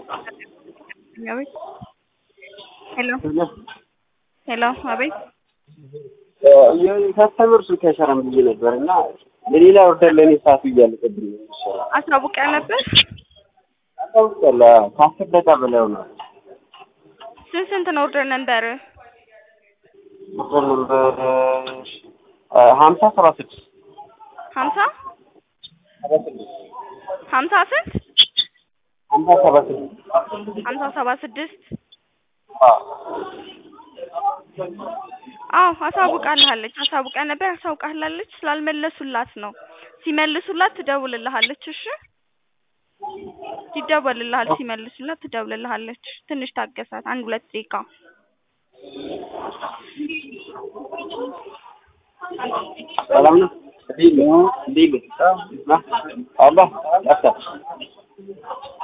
አቤት ሄሎ ሄሎ አቤት የከስተመር ስልክ አይሰራም ብዬ ነበር እና ለሌላ ኦርደር ለእኔ ሰዓቱ እያለቀብኝ ነው የሚሰራው። አሳውቀህ ነበር? አስታውቂያለሁ። አዎ፣ ከአስር ደቂቃ በላይ ሆኗል። ስንት ስንት ነው ኦርደር ነበር? ቁጥር ነበር ሀምሳ ሰባ ስድስት ሀምሳ ሰባ ስድስት ሀምሳ ስንት ሀምሳ ሰባ ስድስት ሀምሳ ሰባ ስድስት አዎ አዎ አሳውቃልሃለች። አሳውቃ ነበር አሳውቃልሃለች። ስላልመለሱላት ነው። ሲመልሱላት ትደውልልሃለች። እሺ ይደወልልሃል። ሲመልሱላት ትደውልልሃለች። ትንሽ ታገሳት፣ አንድ ሁለት ደቂቃ። ሰላም ነው። እንዴት ነህ? እንዴት ነህ? አለ ጠፍተህ